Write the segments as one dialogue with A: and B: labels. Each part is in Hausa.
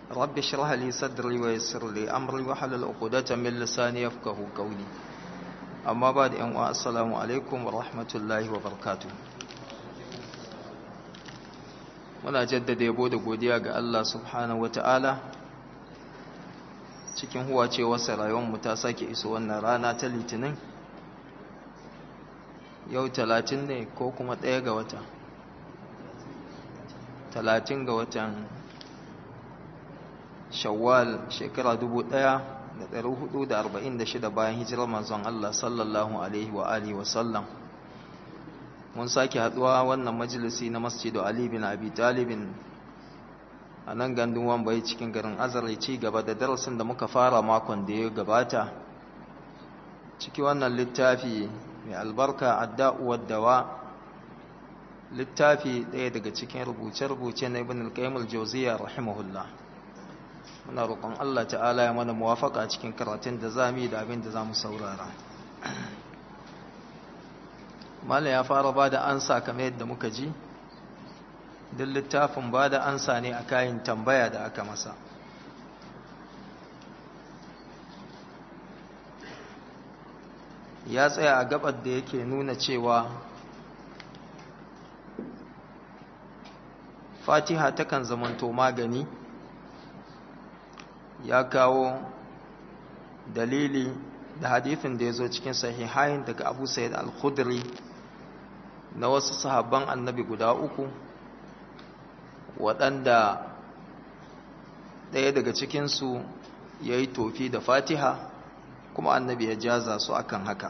A: رب اشرح لي صدري ويسر لي أمري وحلل عقدة من لساني يفقه قولي أما بعد أن السلام عليكم ورحمة الله وبركاته muna jaddada yabo da godiya ga Allah subhanahu wata'ala cikin huwacewarsa rayuwarmu ta sake iso wannan rana ta litinin yau talatin ne ko kuma ɗaya ga wata talatin ga watan shawwal shekara dubu ɗaya da ɗari hudu da arba'in da shida bayan hijirar manzon Allah sallallahu alaihi wa alihi wa sallam mun sake haɗuwa wannan majalisi na masjidu Ali bin Abi Talibin a nan gandun wambayi cikin garin azare ci gaba da darasin da muka fara makon da ya gabata ciki wannan littafi mai albarka adda'uwar dawa littafi ɗaya daga cikin rubuce-rubuce na ibn al-qayyim al-jawziyya rahimahullah muna roƙon Allah ta'ala ya mana muwafaka cikin karatun da zamu yi da abin da zamu saurara Malam ya fara ba da ansa kamar yadda muka ji duk littafin ba da ansa ne a kayan tambaya da aka masa ya tsaya a gabar da yake nuna cewa fatiha takan zamanto magani ya kawo dalili da hadithin da ya zo cikin sahihain daga abu sayyid al-khudri na wasu sahabban annabi guda uku waɗanda ɗaya daga cikinsu ya yi tofi da fatiha kuma annabi ya jaza su akan haka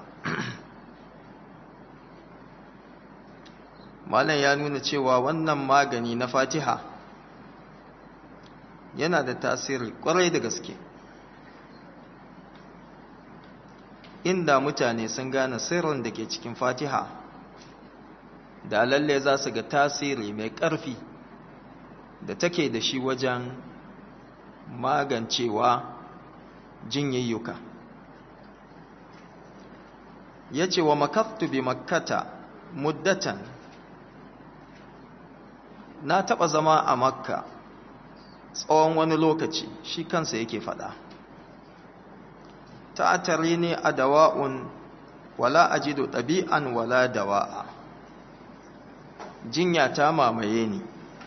A: malam ya nuna cewa wannan magani na fatiha yana da tasiri kwarai da gaske inda mutane sun gane sirrin da ke cikin fatiha da lalle za su ga tasiri mai ƙarfi da take da shi wajen magancewa jinyayyuka ya ce wa makaftu bi makkata muddatan na taɓa zama a makka tsawon wani lokaci shi kansa yake faɗa ta'atari ne a dawa'un wala ajidu ɗabi'an wala dawa'a jinya ta mamaye ni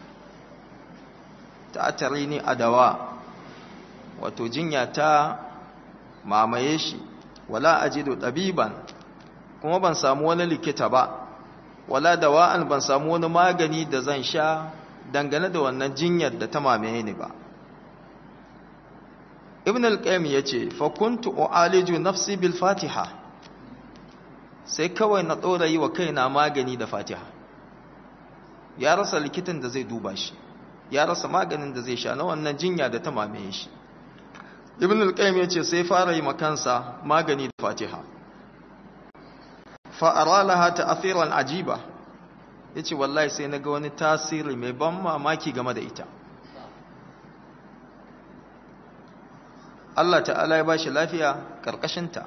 A: ta'atari ne a dawa wato jinya ta mamaye shi wala ajidu ɗabiban kuma ban samu wani likita ba wala dawa'an ban samu wani magani da zan sha dangane da wannan jinyar da ta mamaye ni ba ibn al-qayyim yace fa kuntu u'aliju nafsi bil fatiha sai kawai na dora yi wa kaina magani da fatiha ya rasa likitan da zai duba shi ya rasa maganin da zai sha na wannan jinya da ta mamaye shi ibn al-qayyim yace sai fara yi makansa magani da fatiha fa ara laha ta'thiran ajiba yace wallahi sai naga wani tasiri mai ban mamaki game da ita Allah ta'ala ya bashi lafiya karkashin ta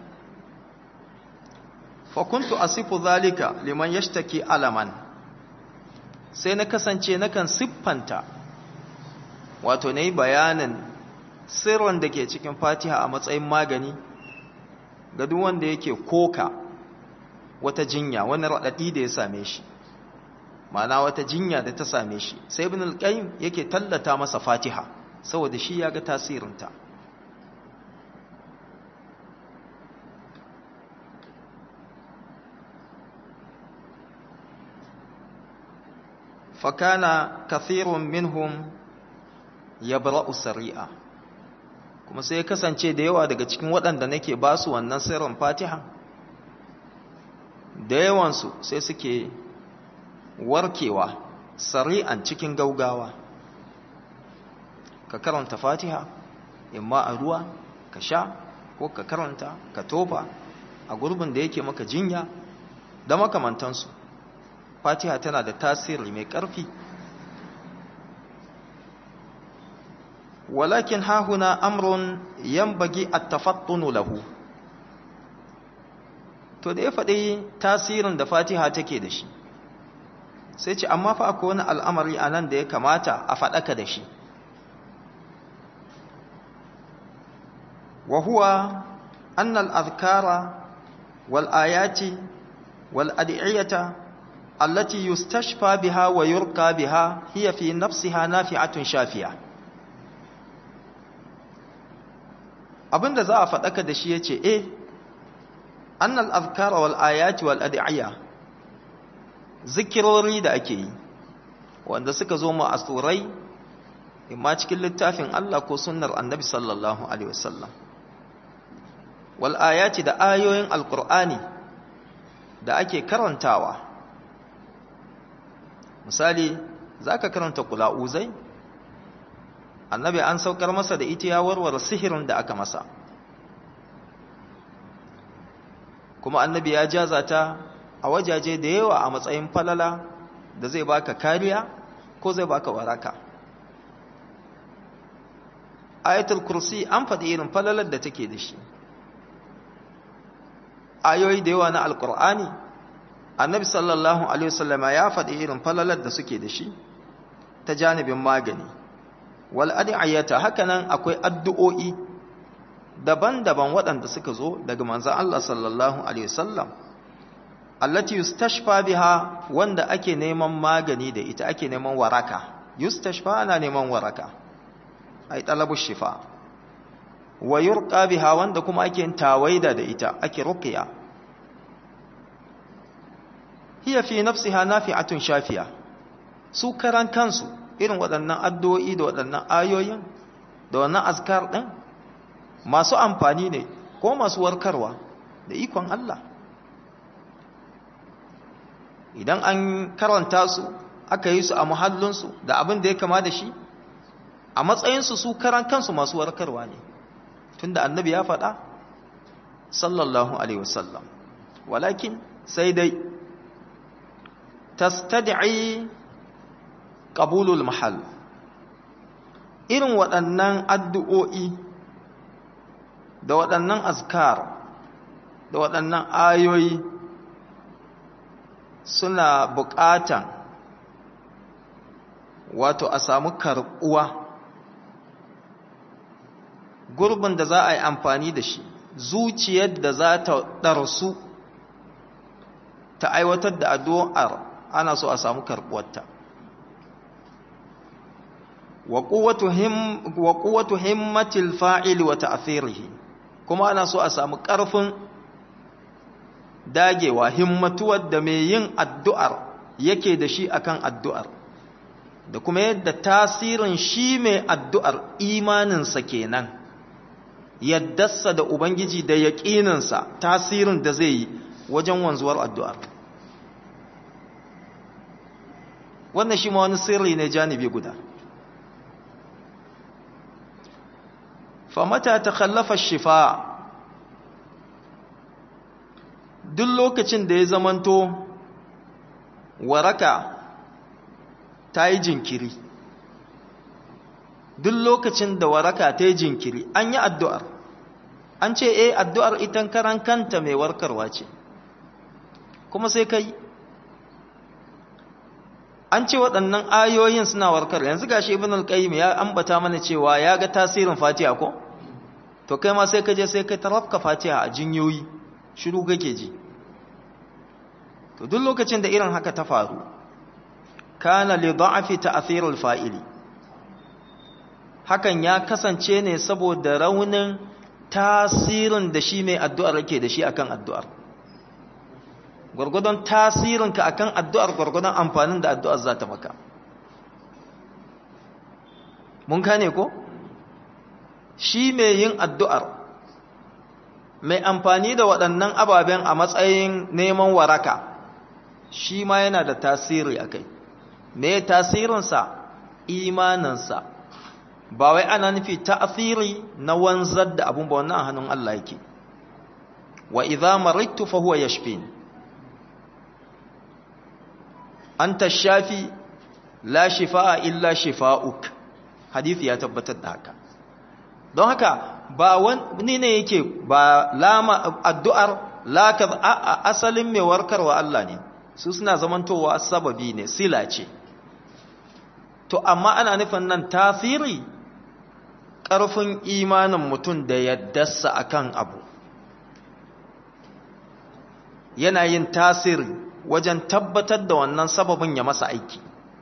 A: fa kuntu asifu zalika liman yashtaki alaman sai na kasance nakan siffanta wato nayi bayanin sirrin da ke cikin fatiha a matsayin magani ga duk wanda yake koka wata jinya wani raɗaɗi da ya same shi ma'ana wata jinya da ta same shi sai ibn al-qayyim yake tallata masa fatiha saboda shi ya ga tasirinta fakana kathirun minhum yabra'u sari'a kuma sai ya kasance da yawa daga cikin waɗanda nake ba su wannan sirrin fatiha da yawansu sai suke warkewa sari'an cikin gaugawa ka karanta fatiha imma a ruwa ka sha ko ka karanta ka tofa a gurbin da yake maka jinya da makamantansu fatiha tana da tasiri mai ƙarfi walakin hahuna amrun yambagi at-tafattunu lahu to da ya faɗi tasirin da fatiha take da shi sai ce amma fa akwai wani al'amari a nan da ya kamata a faɗaka da shi wa huwa anna al-adhkara wal ayati wal ad'iyata allati yustashfa biha wa yurqa biha hiya fi nafsiha nafi'atun shafiya abinda za a faɗaka da shi yace eh annal azkara wal ayati wal ad'iya zikirori da ake yi wanda suka zo mu asurai imma cikin littafin Allah ko sunnar annabi sallallahu alaihi wasallam wal ayati da ayoyin alqur'ani da ake karantawa misali zaka karanta qula'uzai annabi an saukar masa da ita ya warware sihirin da aka masa kuma annabi ya jaza ta a wajaje da yawa a matsayin falala da zai baka kariya ko zai baka waraka ayatul kursi an faɗi irin falalar da take da shi ayoyi da yawa na alkur'ani annabi sallallahu alaihi wasallama ya faɗi irin falalar da suke da shi ta janibin magani wal ad'iyata hakanan akwai addu'o'i daban-daban waɗanda suka zo daga manzon Allah sallallahu alaihi wasallam allati yustashfa biha wanda ake neman magani da ita ake neman waraka yustashfa ana neman waraka ay talabu shifa wa yurqa biha wanda kuma ake tawaida da ita ake ruqya hiya fi nafsiha nafi'atun shafiya su karan kansu irin waɗannan addu'o'i da waɗannan ayoyin da wannan azkar ɗin masu amfani ne ko masu warkarwa da ikon Allah idan an karanta su aka yi su a muhallinsu da abin da ya kama da shi a matsayinsu su karan kansu masu warkarwa ne tunda annabi ya faɗa sallallahu alaihi wasallam walakin sai dai tastad'i qabulul mahal irin waɗannan addu'o'i da waɗannan azkar da waɗannan ayoyi suna buƙatan wato a samu karɓuwa gurbin da za a yi amfani da shi zuciyar da za ta ɗarsu ta aiwatar da addu'ar ana so a samu karɓuwarta wa quwwatu himmatil fa'il wa ta'thirihi kuma ana so a samu ƙarfin dagewa himmatuwar da mai yin addu'ar yake da shi akan addu'ar da kuma yadda tasirin shi mai addu'ar imaninsa kenan yaddarsa da ubangiji da yaƙininsa tasirin da zai yi wajen wanzuwar addu'ar wannan shi ma wani sirri ne janibi guda famata ta kallafa shifa duk lokacin da ya zamanto waraka ta yi jinkiri duk lokacin da waraka ta yi jinkiri an yi addu'ar an ce eh addu'ar itan karan kanta mai warkarwa ce kuma sai kai an ce waɗannan ayoyin suna warkar yanzu gashi ibn al-qayyim ya ambata mana cewa ya ga tasirin fatiha ko to kai ma sai ka je sai kai tarafka fatiha a jinyoyi shiru kake ji to duk lokacin da irin haka ta faru kana li da'fi ta'thir al-fa'ili hakan ya kasance ne saboda raunin tasirin da shi mai addu'ar yake da shi akan addu'ar gwargwadon tasirinka akan addu'ar gwargwadon amfanin da addu'ar za ta maka mun kane ko shi mai yin addu'ar mai amfani da waɗannan ababen a matsayin neman waraka shi ma yana da tasiri a kai me tasirinsa imaninsa ba wai ana nufi ta'asiri na wanzar da abun ba wannan hannun Allah yake wa idza maridtu fa huwa yashfini anta shafi la shifaa illa shifaa'uk hadisi ya tabbatar da haka don haka ba wani ne yake ba lama addu'ar la ka asalin mai warkarwa Allah ne su suna zamantowa sababi ne sila ce to amma ana nufin nan tasiri ƙarfin imanin mutum da yaddarsa akan abu yana yin tasiri wajen tabbatar da wannan sababin ya masa aiki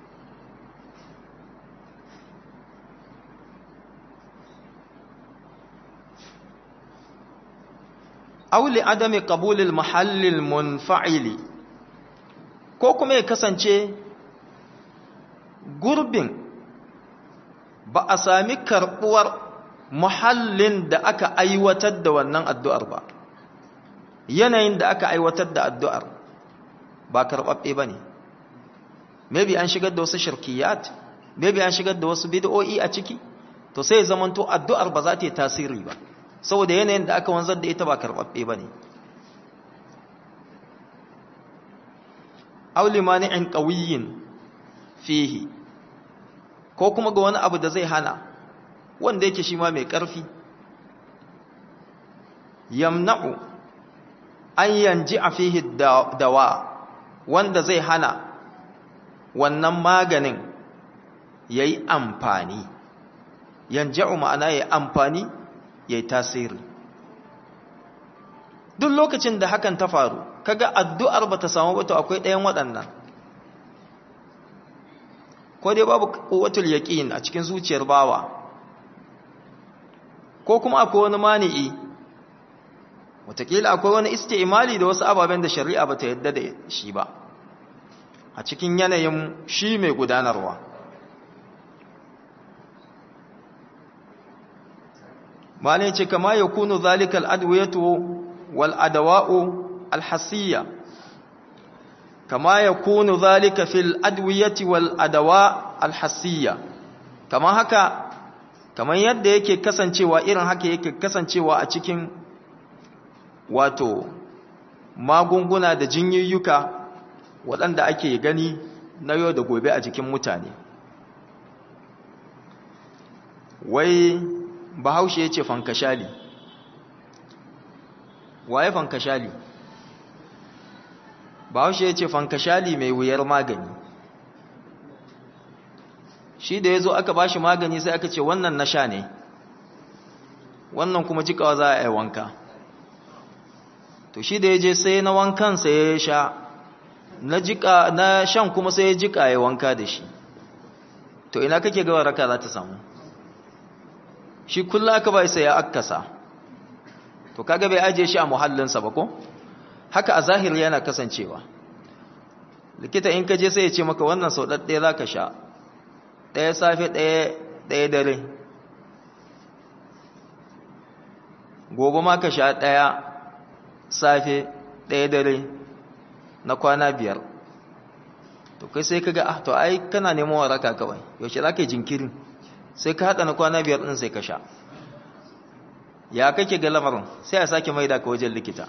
A: auli adami qabulil mahallil munfa'ili ko kuma ya kasance gurbin ba a sami karbuwar muhallin da aka aiwatar da wannan addu'ar ba yanayin da aka aiwatar da addu'ar ba karɓaɓɓe ba ne maybe an shigar da wasu shirkiyat maybe an shigar da wasu bid'o'i a ciki to sai zamanto addu'ar ba za ta yi tasiri ba saboda yanayin da aka wanzar da ita ba karɓaɓɓe ba ne auli mani'in ƙawiyin fihi ko kuma ga wani abu da zai hana wanda yake shi ma mai ƙarfi yamna'u an yanji a fihi dawa wanda zai hana wannan maganin ya yi amfani yanja'u ma'ana ya yi amfani ya yi tasiri duk lokacin da hakan ta faru kaga addu'ar ba ta samu ba to akwai ɗayan waɗannan ko dai babu quwwatul yaqin a cikin zuciyar bawa ko kuma akwai wani mani'i wataƙila akwai wani isti'mali da wasu ababen da shari'a bata yadda da shi ba a cikin yanayin shi mai gudanarwa malai ce kama ya kunu zalikal adwiyatu wal adawa'u alhasiyya kama ya kunu zalika fil adwiyati wal adawa alhasiyya kama haka kamar yadda yake kasancewa irin haka yake kasancewa a cikin wato magunguna da jinyoyuka waɗanda ake gani na yau da gobe a jikin mutane wai bahaushe ya ce fankashali waye fankashali bahaushe ya ce fankashali mai wuyar magani shi da ya zo aka ba shi magani sai aka ce wannan na sha ne wannan kuma jikawa za a yi wanka to shi da ya je sai na wankan sai ya sha na jika na shan kuma sai ya jika ya wanka da shi to ina kake ga waraka za ta samu shi kullum aka bai sai ya akkasa to kaga bai aje shi a muhallinsa ba ko haka a zahiri yana kasancewa likita in ka je sai ya ce maka wannan sau ɗaɗɗaya za ka sha ɗaya safe ɗaya dare gobe ma ka sha ɗaya safe ɗaya dare na kwana biyar to kai sai ka ga ah to ai kana neman waraka kawai yaushe za ka yi jinkirin sai ka haɗa na kwana biyar ɗin sai ka sha ya kake ga lamarin sai a sake maida ka wajen likita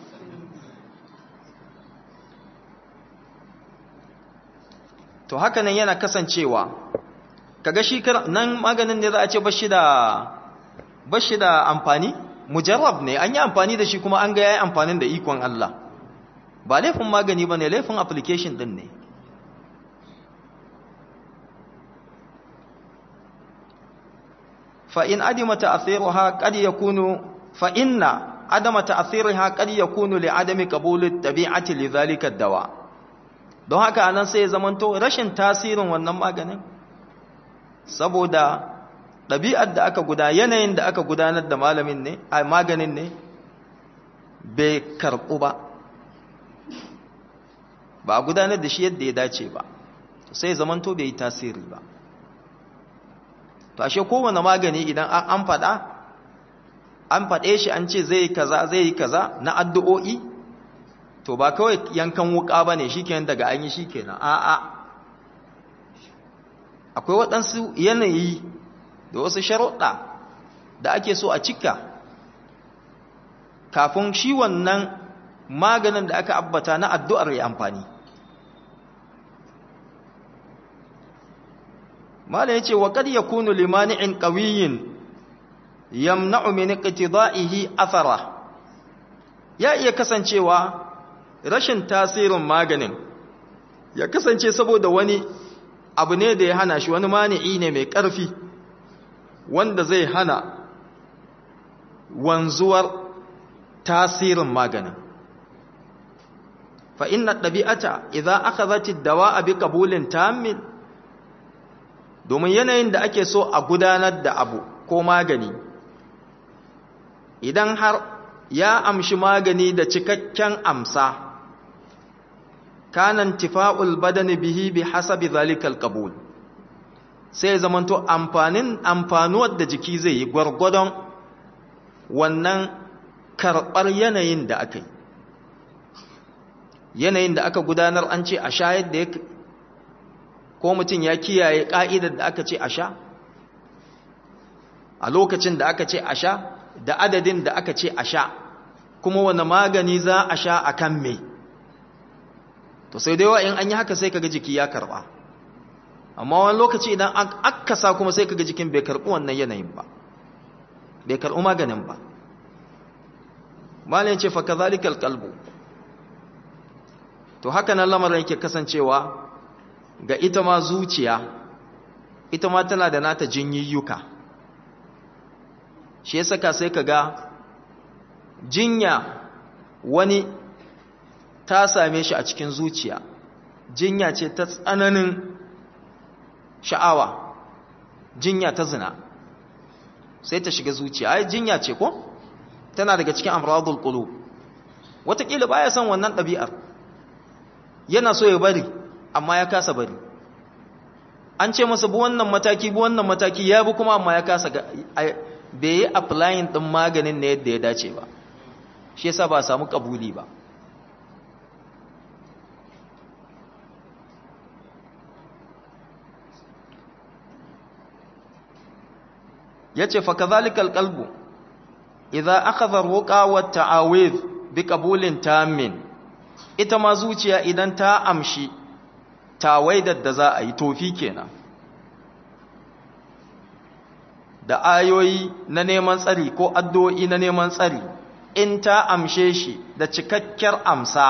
A: to haka nan yana kasancewa kaga shi nan maganin ne za a ce bashi da bashi da amfani mujarrab ne an yi amfani da shi kuma an ga yayi amfanin da ikon Allah ba laifin magani bane laifin application din ne fa in adima ta'thiruha qad yakunu fa inna adama ta'thiriha qad yakunu li adami qabul at-tabi'ati li dhalika ad-dawa don haka anan sai ya zamanto rashin tasirin wannan maganin saboda ɗabi'ar da aka guda yanayin da aka gudanar da malamin ne a maganin ne bai karɓu ba ba a gudanar da shi yadda ya dace ba sai zamanto bai yi tasiri ba to ashe kowane magani idan an faɗa an faɗe shi an ce zai yi kaza zai yi kaza na addu'o'i to ba kawai yankan wuka ba ne shi kenan daga an yi shi kenan a'a akwai waɗansu yanayi da wasu sharuɗa da ake so a cika kafin shi wannan maganin da aka abbata na addu'ar ya amfani mala yace wa qad yakunu limani'in qawiyyin yamna'u min iqtida'ihi athara ya iya kasancewa rashin tasirin maganin ya kasance saboda wani abu ne da ya hana shi wani mani'i ne mai ƙarfi wanda zai hana wanzuwar tasirin maganin fa inna ɗabi'ata idan aka zati dawa a bi ƙabulin tamin domin yanayin da ake so a gudanar da abu ko magani idan har ya amshi magani da cikakken amsa kanan tifa'ul badani bihi bi hasabi zalikal qabul sai zamanto amfanin amfanuwar da jiki zai yi gwargwadon wannan karɓar yanayin da aka yi yanayin da aka gudanar an ce a sha yadda ya ko mutum ya kiyaye ƙa'idar da aka ce a sha a lokacin da aka ce a sha da adadin da aka ce a sha kuma wani magani za a sha a kan me to sai da yawa in an yi haka sai kaga jiki ya karɓa amma wani lokaci idan an akasa kuma sai kaga jikin bai karɓi wannan yanayin ba bai karɓi maganin ba malin ce fa kazalikal qalbu to haka nan lamarin yake kasancewa ga ita ma zuciya ita ma tana da nata jinyiyyuka shi ya saka sai kaga jinya wani ta same shi a cikin zuciya jinya ce ta tsananin sha'awa jinya ta zina sai ta shiga zuciya ai jinya ce ko tana daga cikin amradul qulub wataƙila baya son wannan ɗabi'ar yana so ya bari amma ya kasa bari an ce masa bu wannan mataki bu wannan mataki ya bi kuma amma ya kasa bai yi applying ɗin maganin na yadda ya dace ba shi yasa ba samu kabuli ba yace fa kadhalikal qalbu idza akhadha ruqa wa ta'awidh bi qabulin tammin ita ma zuciya idan ta amshi tawaidar da za a yi tofi kenan da ayoyi na neman tsari ko addu'o'i na neman tsari in ta amshe shi da cikakkiyar amsa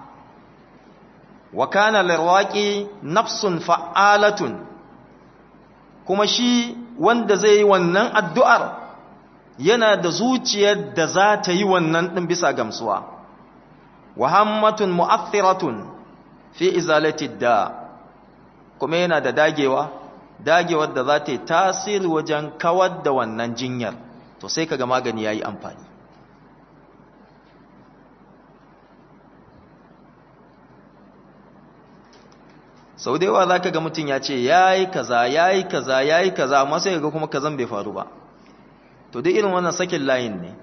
A: wa kana lirwaqi nafsun fa'alatun kuma shi wanda zai yi wannan addu'ar yana da zuciyar da za ta yi wannan ɗin bisa gamsuwa wa hammatun mu'athiratun fi izalati da kuma yana da dagewa dagewar da za ta yi tasiri wajen kawar da wannan jinyar to sai kaga magani ya yi amfani sau da yawa za ka ga mutum ya ce ya yi kaza ya yi kaza ya yi kaza amma sai ga kuma kazan bai faru ba to dai irin wannan sakin layin ne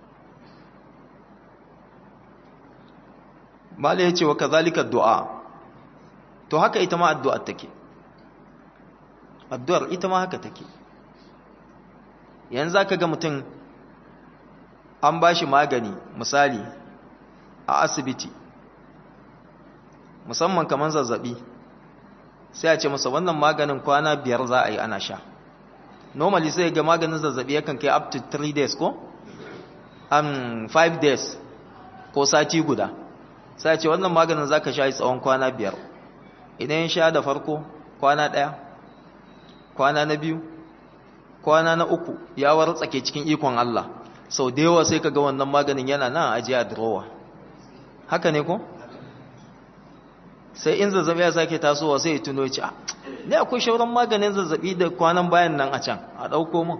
A: mala ya ce wa kazalika du'a to haka ita ma addu'ar take addu'ar ita ma haka take yanzu za ka ga mutum an ba shi magani misali a asibiti musamman kamar zazzabi sai a ce masa wannan maganin kwana biyar za a yi ana sha normally sai ga maganin zazzabi yakan kai up to 3 days ko um 5 days ko sati guda sai a ce wannan maganin za ka sha yi tsawon kwana biyar idan sha da farko kwana ɗaya kwana na biyu kwana na uku ya wartsake cikin ikon Allah sau da yawa sai ka ga wannan maganin yana nan ajiye a drawer haka ne ko? sai in zazzabi ya sake tasowa sai ya tuno ci a ne akwai shauran maganin zazzabi da kwanan bayan nan a can a ɗauko mun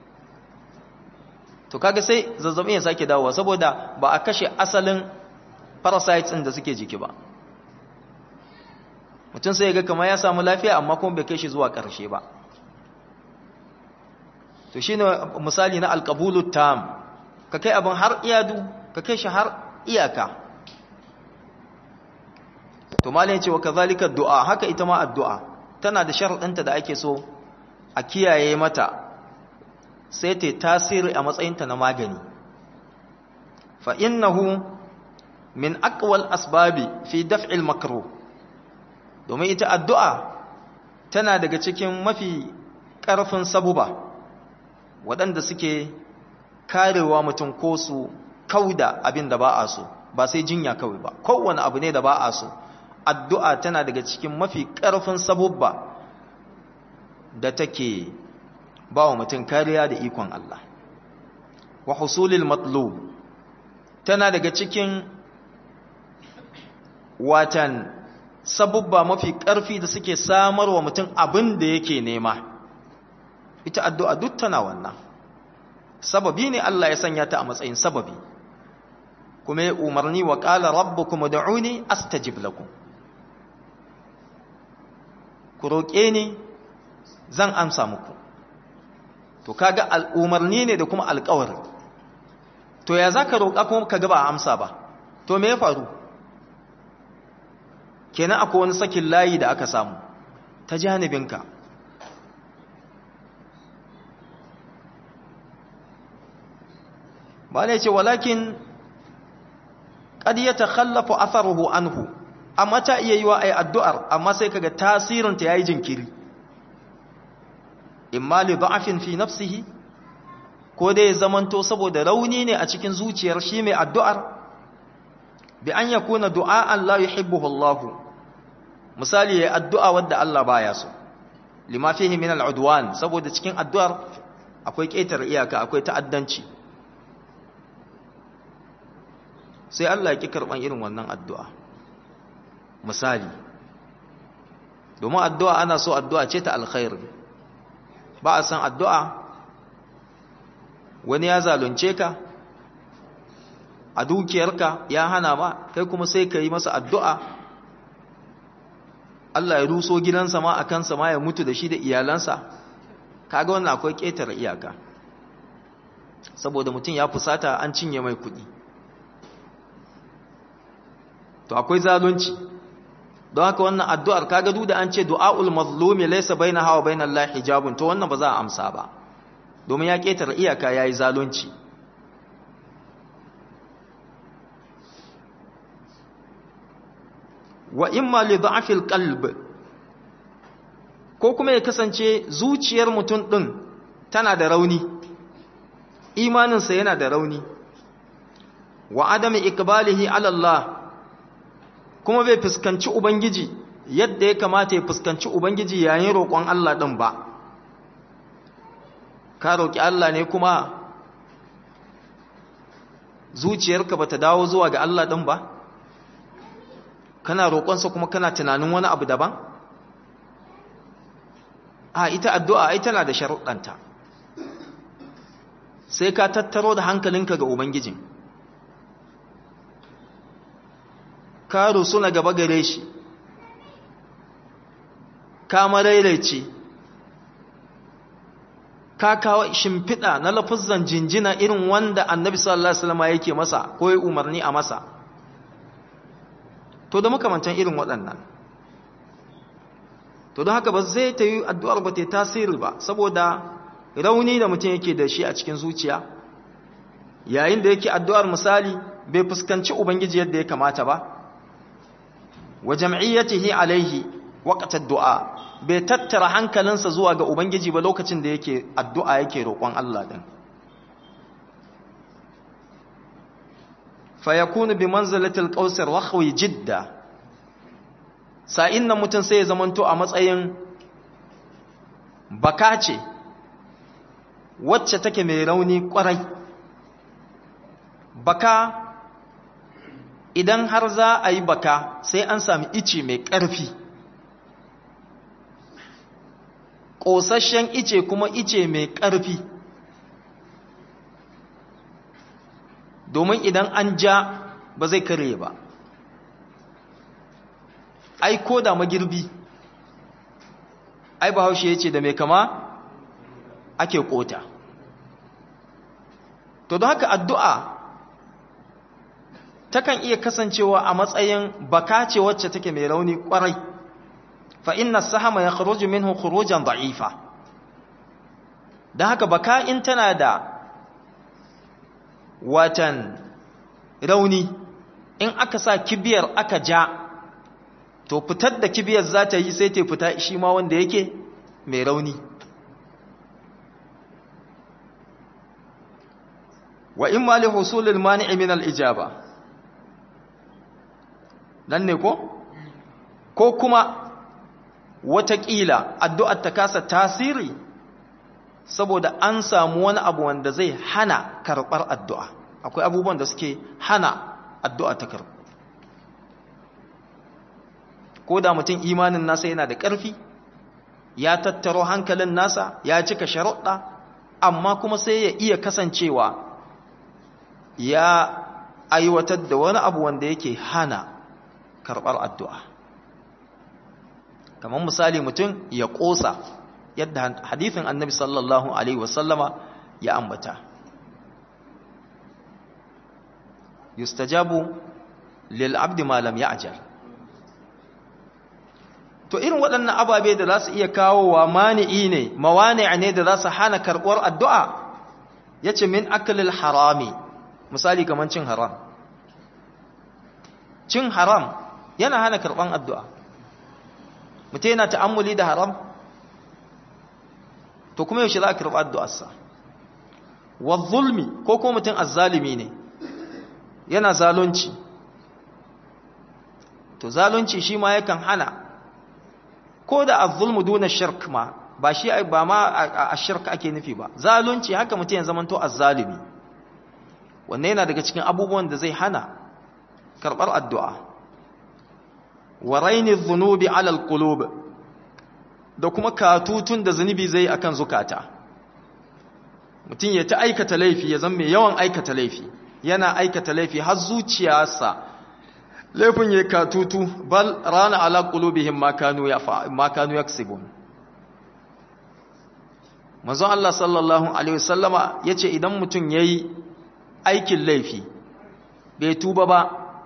A: to kaga sai zazzabi ya sake dawowa saboda ba a kashe asalin parasites ɗin da suke jiki ba mutum sai ya ga kamar ya samu lafiya amma kuma bai kai shi zuwa ƙarshe ba to shi ne misali na alƙabulu tam ka kai abin har iyadu ka kai shi har iyaka to malin ce wa kazalika du'a haka ita ma addu'a tana da sharuɗanta da ake so a kiyaye mata sai ta tasiri a matsayinta na magani fa innahu min aqwal asbabi fi daf'il makruh domin ita addu'a tana daga cikin mafi ƙarfin sabuba waɗanda suke karewa mutum ko su kauda abin da ba a so ba sai jinya kawai ba kowane abu ne da ba a so addu'a tana daga cikin mafi ƙarfin sabubba da take ba wa mutum kariya da ikon Allah wa husulil matlub tana daga cikin watan sabubba mafi ƙarfi da suke samar wa mutum abin da yake nema ita addu'a duk tana wannan sababi ne Allah ya sanya ta a matsayin sababi kuma ya umarni wa ƙala rabbukum ud'uni astajib lakum ku roƙe ni zan amsa muku to kaga al'umarni ne da kuma alƙawari to ya zaka roƙa kuma kaga ba a amsa ba to me ya faru kenan akwai wani sakin layi da aka samu ta janibinka ba ne ce walakin qad yatakhallafu atharuhu anhu amma ta iya yiwa ai addu'ar amma sai kaga tasirin ta yayi jinkiri imma li da'afin fi nafsihi ko dai zamanto saboda rauni ne a cikin zuciyar shi mai addu'ar bi an yakuna du'a'an la yuhibbuhu Allah misali yayi addu'a wadda Allah baya so lima fihi min al'udwan saboda cikin addu'ar akwai ƙetare iyaka akwai ta'addanci sai Allah ya ki karban irin wannan addu'a misali domin addu'a ana so addu'a ce ta alkhair ba a san addu'a wani ya zalunce ka a dukiyarka ya hana ma kai kuma sai ka yi masa addu'a Allah ya ruso gidansa ma a kansa ma ya mutu da shi da iyalansa kaga wannan akwai ƙetare iyaka saboda mutum ya fusata an cinye mai kuɗi to akwai zalunci don haka wannan addu'ar kaga duk da an ce du'aul mazlumi laysa bainaha wa bainal lahi hijabun to wannan ba za a amsa ba domin ya ƙetare iyaka yayi zalunci wa imma li da'fil qalb ko kuma ya kasance zuciyar mutum din tana da rauni imaninsa yana da rauni wa adami iqbalihi ala Allah kuma bai fuskanci ubangiji yadda ya kamata ya fuskanci ubangiji yayin roƙon Allah din ba ka roƙi Allah ne kuma zuciyarka bata dawo zuwa ga Allah din ba kana roƙonsa kuma kana tunanin wani abu daban a ita addu'a ai tana da sharuɗanta sai ka tattaro da hankalinka ga ubangijin ka rusu na gaba gare shi ka marairaice ka kawo shimfiɗa na lafuzan jinjina irin wanda annabi sallallahu alaihi wasallam yake masa ko ya umarni a masa to da makamantan irin waɗannan to don haka ba zai ta yi addu'ar ba ta tasiri ba saboda rauni da mutum yake da shi a cikin zuciya yayin da yake addu'ar misali bai fuskanci ubangiji yadda ya kamata ba wa jam'iyyatihi alaihi waqtat du'a bai tattara hankalinsa zuwa ga ubangiji ba lokacin da yake addu'a yake roƙon Allah din fayakunu bi manzilatil qausir wakhwi jidda sa'in nan mutun sai ya zamanto a matsayin baka ce wacce take mai rauni kwarai baka idan har za a yi baka sai an sami ice mai ƙarfi ƙosasshen ice kuma ice mai ƙarfi domin idan an ja ba zai kare ba ai ko da magirbi ai bahaushe ya ce da mai kama ake kota to don haka addu'a takan iya kasancewa a matsayin baka ce wacce take mai rauni kwarai fa inna sahama ya kharuju minhu khurujan da'ifa don haka baka in tana da watan rauni in aka sa kibiyar aka ja to fitar da kibiyar za ta yi sai ta fita shi ma wanda yake mai rauni wa in ma li husulil mani'i min al-ijaba nan ne ko ko kuma watakila addu'ar ta kasa tasiri saboda an samu wani abu wanda zai hana karɓar addu'a akwai abubuwan da suke hana addu'a ta karɓu ko da mutum imanin nasa yana da ƙarfi ya tattaro hankalin nasa ya cika sharuɗa amma kuma sai ya iya kasancewa ya aiwatar da wani abu wanda yake hana karɓar addu'a kamar misali mutum ya ƙosa yadda hadithin annabi sallallahu alaihi wasallama ya ambata yustajabu lil abdi ma lam ya'jal to irin waɗannan ababe da za su iya kawo wa mani'i ne mawani ne da za su hana karɓar addu'a ya ce min akalil harami misali kamar cin haram cin haram yana hana karɓar addu'a mutum yana ta'ammuli da haram to kuma yaushe za a karɓi addu'arsa wa zulmi ko ko mutum azzalimi ne yana zalunci to zalunci shi ma yakan hana ko da az-zulmu duna shirk ma ba shi ba ma a shirk ake nufi ba zalunci haka mutum ya zamanto az-zalimi wanne yana daga cikin abubuwan da zai hana karbar addu'a wa raini dhunubi ala al-qulub da kuma katutun da zunubi zai akan zukata mutum ya ta aikata laifi ya zama mai yawan aikata laifi yana aikata laifi har zuciyarsa laifin ya katutu bal rana ala qulubihim ma kanu ma kanu yaksibun manzon Allah sallallahu alaihi wasallama yace idan mutum yayi aikin laifi bai tuba ba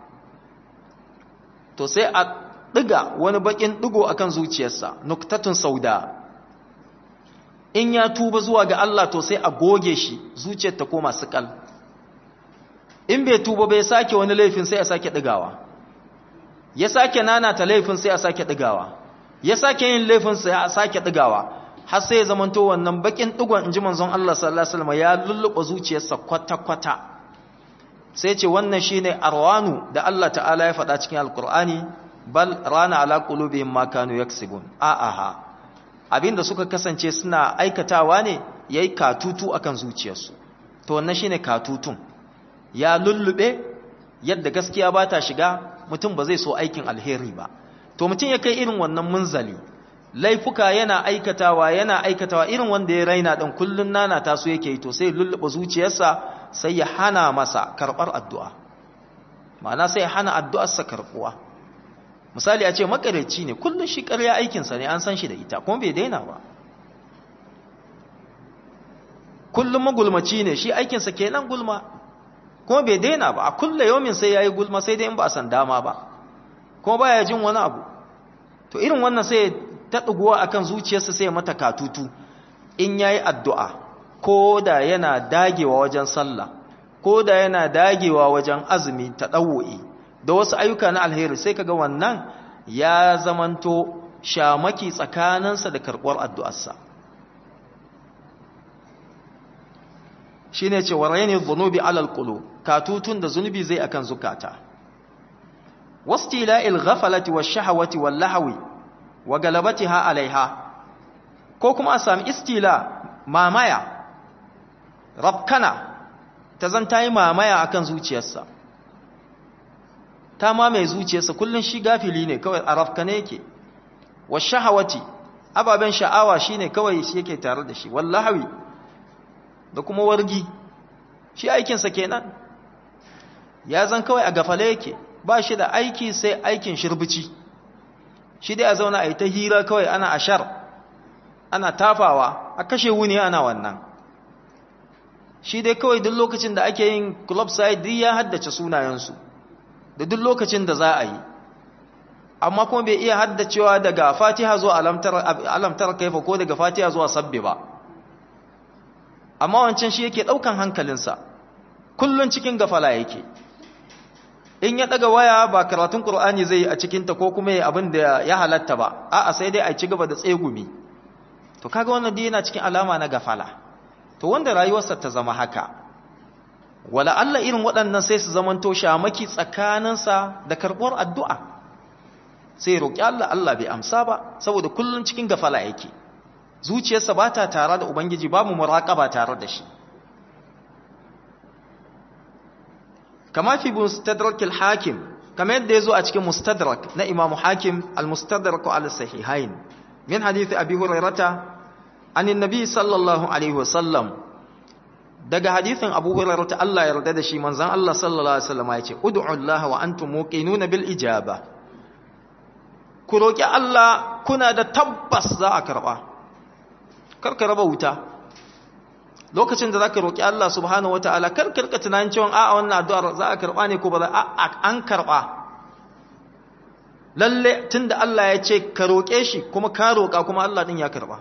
A: to sai a diga wani bakin digo akan zuciyarsa nuktatun sauda in ya tuba zuwa ga Allah to sai a goge shi zuciyar ta koma sukal in bai tuba bai sake wani laifin sai a sake digawa ya sake nanata laifin sai a sake digawa ya sake yin laifin sai a sake digawa har sai ya zamanto wannan bakin digon inji manzon Allah sallallahu alaihi wasallam ya lulluɓa zuciyarsa kwata kwata sai ce wannan shine arwanu da Allah ta'ala ya faɗa cikin alqur'ani bal rana ala qulubihim ma kanu yaksibun a aha abinda suka kasance suna aikatawa ne yayi katutu akan zuciyarsu to wannan shine katutun ya lullube yadda gaskiya ba ta shiga mutum ba zai so aikin alheri ba to mutum ya kai irin wannan munzali laifuka yana aikatawa yana aikatawa irin wanda ya raina dan kullun nana ta so yake yi to sai lullube zuciyarsa sai ya hana masa karbar addu'a ma'ana sai ya hana addu'arsa karbuwa misali a ce makareci ne kullun shi ƙarya aikinsa ne an san shi da ita kuma bai daina ba kullum magulmaci ne shi aikinsa kenan gulma kuma bai daina ba a kulle yomin sai yayi gulma sai dai in ba a san dama ba kuma baya jin wani abu to irin wannan sai ta duguwa akan zuciyarsa sai mata katutu in yayi addu'a ko da yana dagewa wajen sallah ko da yana dagewa wajen azumi ta dawo'i da wasu ayyuka na alheri sai kaga wannan ya zamanto shamaki tsakaninsa da karɓar addu'arsa shine ce waraini dhunubi alal qulub katutun da zunubi zai akan zukata wastila'il ghaflati wash-shahawati wal-lahwi wa galabatiha alaiha ko kuma a sami istila mamaya rabkana ta zan tayi mamaya akan zuciyarsa ta ma mai zuciyarsa kullun shi gafili ne kawai a rafkane yake wash-shahawati ababen sha'awa shine kawai shi yake tare da shi wal-lahwi da kuma wargi shi aikinsa kenan ya zan kawai a gafale yake ba shi da aiki sai aikin shirbici shi dai a zauna a yi ta hira kawai ana ashar ana tafawa a kashe wuni ana wannan shi dai kawai duk lokacin da ake yin club side duk ya haddace sunayensu da duk lokacin da za a yi amma kuma bai iya haddacewa daga fatiha zuwa alamtar kaifa ko daga fatiha zuwa sabbi ba amma wancan shi yake ɗaukan hankalinsa kullun cikin gafala yake in ya ɗaga waya ba karatun ƙur'ani zai yi a cikinta ko kuma ya abin da ya halatta ba a'a sai dai a ci gaba da tsegumi to kaga wannan dai yana cikin alama na gafala to wanda rayuwarsa ta zama haka wala Allah irin waɗannan sai su zamanto shamaki tsakaninsa da karɓuwar addu'a sai roƙi Allah Allah bai amsa ba saboda kullun cikin gafala yake zuciyarsa ba ta tare da ubangiji babu muraƙaba tare da shi kama fi mustadrak al-hakim kama yadda yazo a cikin mustadrak na imam hakim al-mustadrak ala sahihain min hadith abi hurairata an annabi sallallahu alaihi wasallam daga hadithin abu hurairata Allah ya yarda da shi manzon Allah sallallahu alaihi wasallam ya ce ud'u Allah wa antum muqinuna bil ijaba ku roki Allah kuna da tabbas za a karba karka raba wuta lokacin da zaka roki Allah subhanahu wataala kar karka tunanin cewa a'a wannan addu'ar za a karba ne ko ba za a an karba lalle tunda Allah ya ce ka roke shi kuma ka roka kuma Allah din ya karba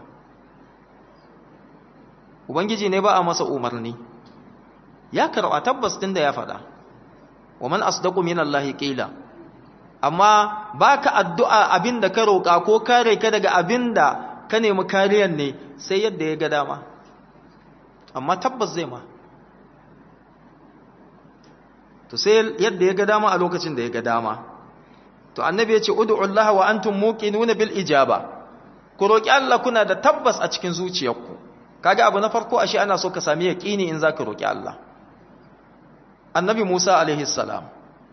A: ubangiji ne ba a masa umarni ya karba tabbas tunda ya faɗa wa man asdaqu minallahi qila amma baka addu'a abinda ka roka ko kare ka daga abinda ka nemi kariyan ne sai yadda ya ga dama amma tabbas zai ma to sai yadda ya ga dama a lokacin da ya ga dama to annabi ya ce ud'u Allah wa antum muqinuna bil ijaba ku roki Allah kuna da tabbas a cikin zuciyarku kaga abu na farko ashe ana so ka sami yaqini in zaka roki Allah annabi Musa alaihi salam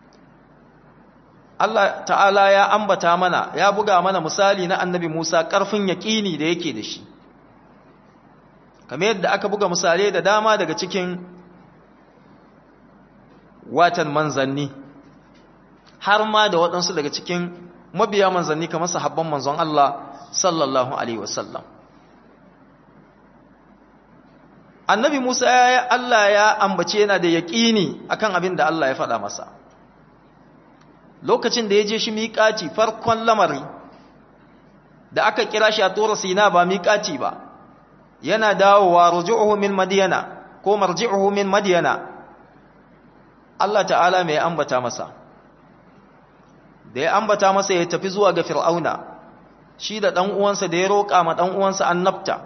A: Allah ta'ala ya ambata mana ya buga mana misali na annabi Musa ƙarfin yaƙini da yake da shi kamar yadda aka buga misalai da dama daga cikin watan manzanni har ma da waɗansu daga cikin mabiya manzanni kamar sahabban manzon Allah sallallahu alaihi wasallam annabi Musa ya Allah ya ambace yana da yaƙini akan abin da Allah ya faɗa masa lokacin da ya je shi miƙaci farkon lamari da aka kira shi a tura sina ba miƙaci ba yana dawowa ruju'uhu min madiyana ko marji'uhu min madiyana Allah ta'ala mai ambata masa da ya ambata masa ya tafi zuwa ga fir'auna shi da ɗan uwansa da ya roƙa ma ɗan uwansa annabta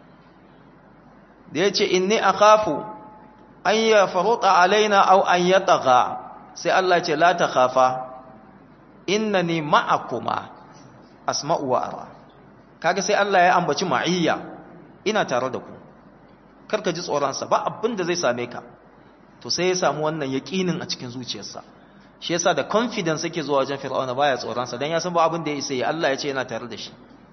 A: da ya ce inni akhafu an ya faruta alaina au an yatagha sai Allah ce la ta khafa innani ma'akuma asma'u wa ara kaga sai Allah ya ambaci ma'iyya ina tare da ku karka ji tsoron sa ba abin da zai same ka to sai ya samu wannan yaqinin a cikin zuciyarsa shi yasa da confidence yake zuwa wajen fir'auna baya tsoron sa dan ya san ba abin da ya isa yi Allah ya ce yana tare da shi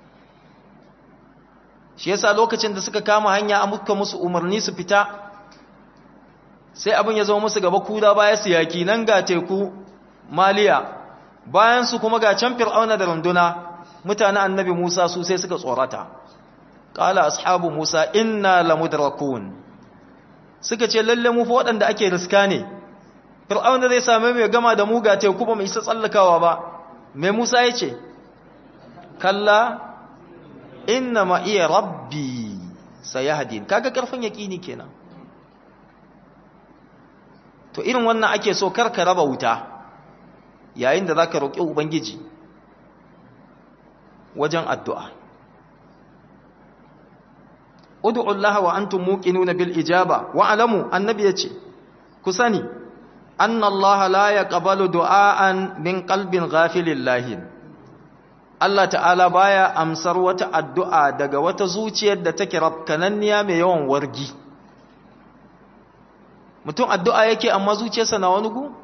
A: shi yasa lokacin da suka kama hanya an muka musu umarni su fita sai abin ya zama musu gaba kuda baya su yaki nan ga teku maliya bayan su kuma ga can fir'auna da runduna mutanen annabi Musa su sai suka tsorata qala ashabu Musa inna lamudrakun suka ce lalle mu fa waɗanda ake riska ne fir'auna zai same mu ya gama da mu ga teku ba mu isa tsallakawa ba me Musa ya ce kalla inna ma iya rabbi sayahdin kaga karfin yaqini kenan to irin wannan ake so karka raba wuta yayin da zaka roki ubangiji wajen addu'a ud'u Allah wa antum muqinuna bil ijaba wa alamu annabi yace ku sani anna Allah la yaqbalu du'aan min qalbin ghafilin lahin Allah ta'ala baya amsar wata addu'a daga wata zuciyar da take rafkananniya mai yawan wargi mutum addu'a yake amma zuciyarsa na wani gu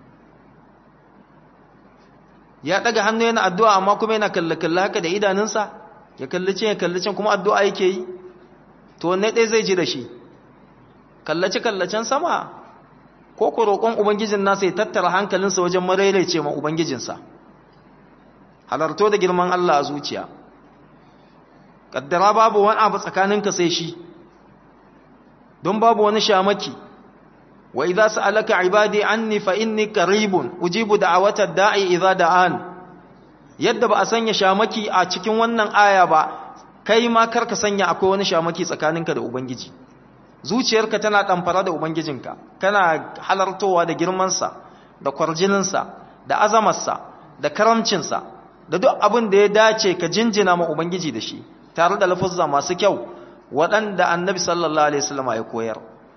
A: ya daga hannu yana addu'a amma kuma yana kallakalla haka da idanunsa ya kallace ya kallace kuma addu'a yake yi to wanne ɗaya zai ji da shi kallace-kallacen sama ko ku roƙon ubangijin nasa ya tattara hankalinsa wajen maraice ma ubangijinsa halarto da girman Allah a zuciya kaddara babu wani abu tsakaninka sai shi don babu wani shamaki wa idza sa'alaka ibadi anni fa inni qaribun ujibu da'awata da'i idza da'an yadda ba a sanya shamaki a cikin wannan aya ba kai ma karka sanya akwai wani shamaki tsakaninka da ubangiji zuciyarka tana ɗamfara da ubangijinka kana halartowa da girmansa da kwarjininsa da azamarsa da karamcinsa da duk abin da ya dace ka jinjina ma ubangiji da shi tare da lafuzza masu kyau waɗanda annabi sallallahu alaihi wasallam ya koyar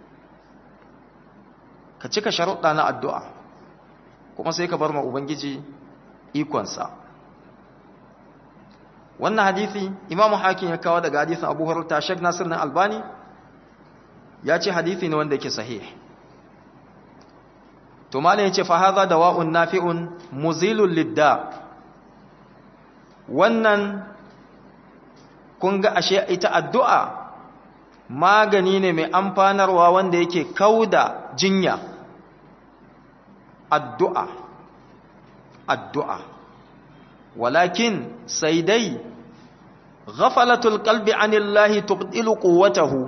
A: ka cika sharuɗa na addu'a kuma sai ka bar ma ubangiji ikonsa wannan hadisi imamu hakim ya kawo daga hadisin abu hurairah shek nasir na albani ya ce hadisi ne wanda yake sahih to malam yace fa hadha dawa'un nafi'un muzilul lidda wannan kun ga ashe ita addu'a magani ne mai amfanarwa wanda yake kauda jinya addu'a addu'a walakin sai dai ghafalatul qalbi anillahi tubdilu quwwatahu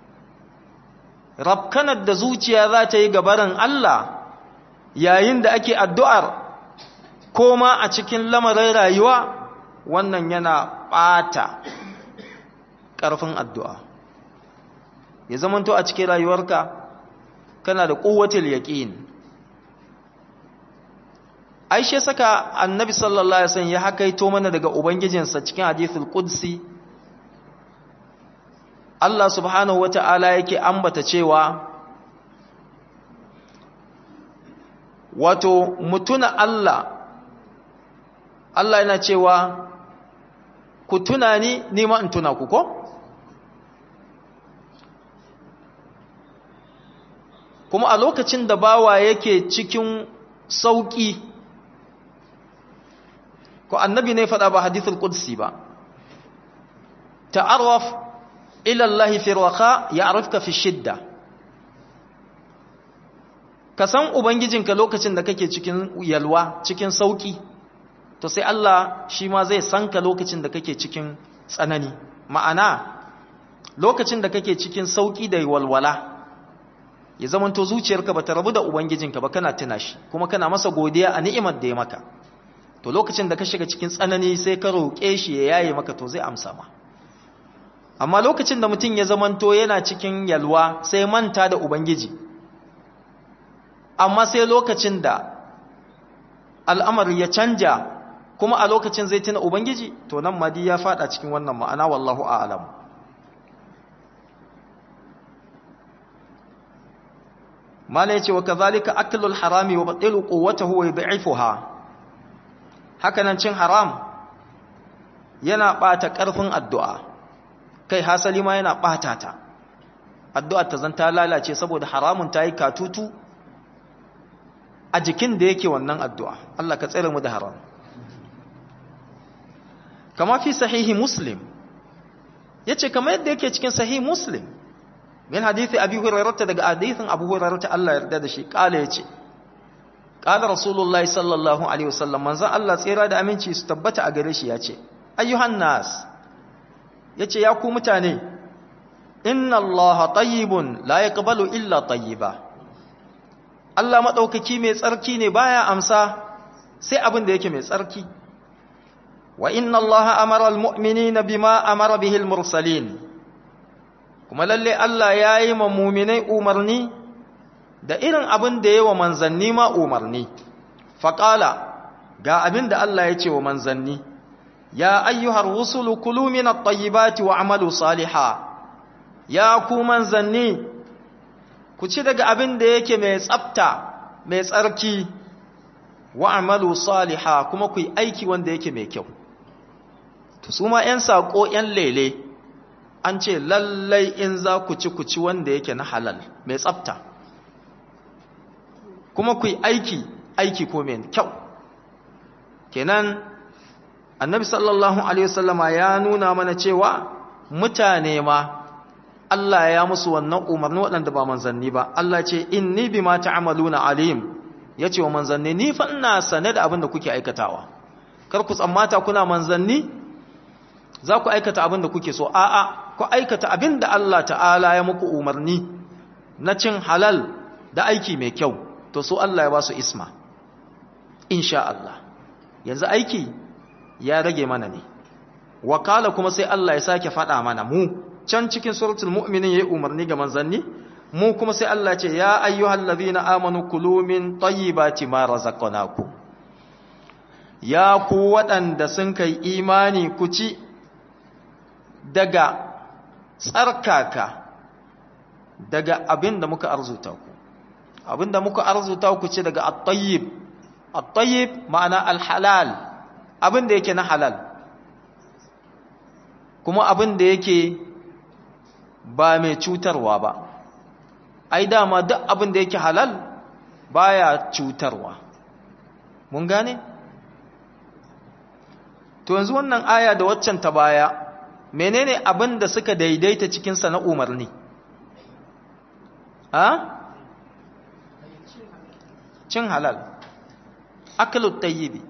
A: rabkanar da zuciya za ta yi gabarin Allah yayin da ake addu'ar koma a cikin lamarin rayuwa wannan yana ɓata ƙarfin addu'a ya zamanto a cikin rayuwarka kana da ƙuwatul yaƙin aishe saka annabi sallallahu alaihi wasallam ya hakaito mana daga ubangijinsa cikin hadithul qudsi Allah subhanahu wata'ala yake ambata cewa wato mutuna Allah Allah yana cewa ku tuna ni nima in tuna ku ko kuma a lokacin da bawa yake cikin sauki ko annabi ne faɗa ba hadithul qudsi ba ta'arraf ila Allah fi raqa ya'rifka fi shidda ka san ubangijinka lokacin da kake cikin yalwa cikin sauki to sai Allah shi ma zai san ka lokacin da kake cikin tsanani ma'ana lokacin da kake cikin sauki da walwala ya zamanto zuciyarka bata rabu da ubangijinka ba kana tuna shi kuma kana masa godiya a ni'imar da ya maka to lokacin da ka shiga cikin tsanani sai ka roƙe shi ya yaye maka to zai amsa ma amma lokacin da mutum ya zamanto yana cikin yalwa sai manta da ubangiji amma sai lokacin da al'amari ya canja kuma a lokacin zai tuna ubangiji to nan madi ya fada cikin wannan ma'ana wallahu a'lam mala yace wa kadhalika aklul harami wa batilu quwwatahu wa yud'ifuha hakanan cin haram yana bata karfin addu'a kai hasali ma yana bata ta addu'a ta zanta lalace saboda haramun ta yi katutu a jikin da yake wannan addu'a Allah ka tsere mu da haram kama fi sahihi muslim yace kamar yadda yake cikin sahihi muslim min hadithi abi hurairah daga hadithin abu hurairah Allah ya yarda da shi kala yace kala rasulullahi sallallahu alaihi wasallam manzon Allah tsira da aminci su tabbata a gare shi yace ayyuhan nas yace ya ku mutane inna allaha tayyibun la yaqbalu illa tayyiba Allah madaukaki mai tsarki ne baya amsa sai abin da yake mai tsarki wa inna allaha amara almu'minina bima amara bihi almursalin kuma lalle Allah yayi ma mu'minai umarni da irin abin da yayi wa manzanni ma umarni faqala ga abin da Allah ya ce wa manzanni ya ayyuhar rusulu kulu min at-tayyibati wa'malu salihan ya ku manzanni ku ci daga abin da yake mai tsafta mai tsarki wa'malu salihan kuma ku yi aiki wanda yake mai kyau to su ma 'yan saƙo 'yan lele an ce lallai in za ku ci ku ci wanda yake na halal mai tsafta kuma ku yi aiki aiki ko mai kyau kenan annabi sallallahu alaihi wasallama ya nuna mana cewa mutane ma Allah ya musu wannan umarni waɗanda ba manzanni ba Allah ce inni bima ta'maluna alim yace wa manzanni ni fa ina sane da abin da kuke aikatawa kar ku tsammata kuna manzanni za ku aikata abin da kuke so a'a ku aikata abin da Allah ta'ala ya muku umarni na cin halal da aiki mai kyau to so Allah ya ba su isma insha Allah yanzu aiki ya rage mana ne wakala kuma sai Allah ya sake faɗa mana mu can cikin suratul mu'minin yayi umarni ga manzanni mu kuma sai Allah ce ya ayyuhal ladhina amanu kulu min tayyibati ma razaqnakum ya ku waɗanda sun kai imani ku ci daga tsarkaka daga abin da muka arzuta ku abin da muka arzuta ku ci daga at-tayyib at-tayyib ma'ana al-halal abin da yake na halal kuma abin da yake ba mai cutarwa ba ai dama duk abin da yake halal baya cutarwa mun gane to yanzu wannan aya da waccan ta baya menene abin da suka daidaita cikinsa na umarni a cin halal akalut tayyibi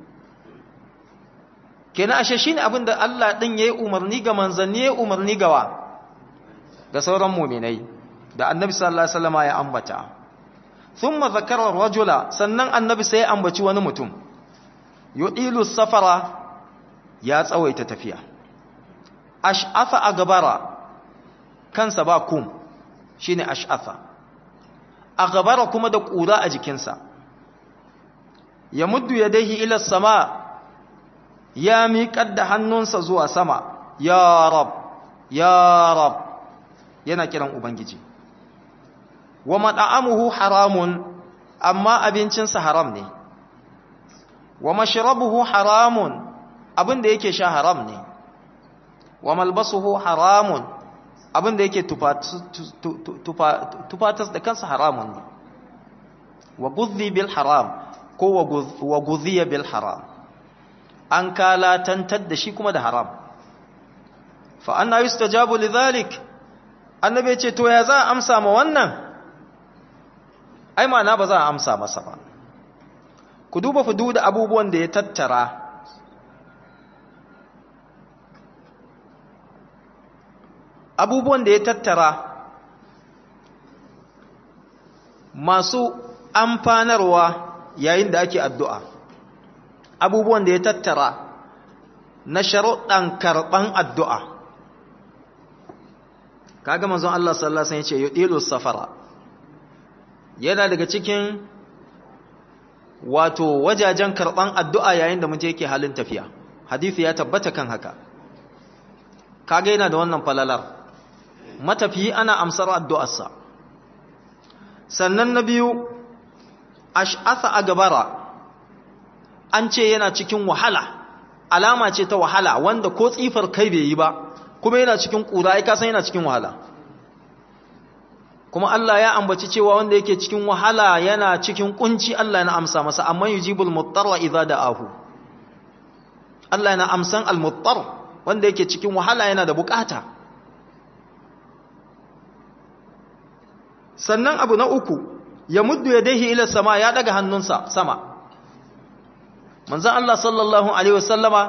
A: kenan ashe shine abin da Allah din yayi umarni ga manzanni yayi umarni gawa ga sauran mu'minai da annabi sallallahu alaihi wasallam ya ambata thumma zakara rajula sannan annabi sai ya ambaci wani mutum yudilu safara ya tsawaita tafiya ash'atha agbara kansa ba kum shine ash'atha agbara kuma da kura a jikinsa ya muddu yadayhi ila sama ya miƙar da hannunsa zuwa sama ya rab ya rab yana kiran ubangiji wa mat'amuhu haramun amma abincinsa haram ne wa mashrabuhu haramun abin da yake sha haram ne wa malbasuhu haramun abin da yake tufatas da kansa haramun ne wa gudhi bil haram ko wa gudhiya bil haram an kalatantar da shi kuma da haram fa anna yustajabu lidhalik annabi ce to ya za a amsa ma wannan ai ma'ana ba za a amsa masa ba ku duba fudu da abubuwan da ya tattara abubuwan da ya tattara masu amfanarwa yayin da ake addu'a abubuwan da ya tattara na sharuɗan karɓan addu'a kaga manzon Allah sallallahu Alaihi wasallam ya ce yi safara yana daga cikin wato wajajen karɓan addu'a yayin da mutum yake halin tafiya hadithi ya tabbata kan haka kaga yana da wannan falalar matafiyi ana amsar addu'arsa sannan na biyu ash'asa a gabara an ce yana cikin wahala alama ce ta wahala wanda ko tsifar kai bai yi ba kuma yana cikin ƙura ya kasan yana cikin wahala kuma Allah ya ambaci cewa wanda yake cikin wahala yana cikin kunci Allah yana amsa masa amma yujibul muttarra idza da'ahu Allah yana amsan al-muttar wanda yake cikin wahala yana da bukata sannan abu na uku ya muddu yadayhi ila sama ya daga hannunsa sama manzon Allah sallallahu alaihi wasallama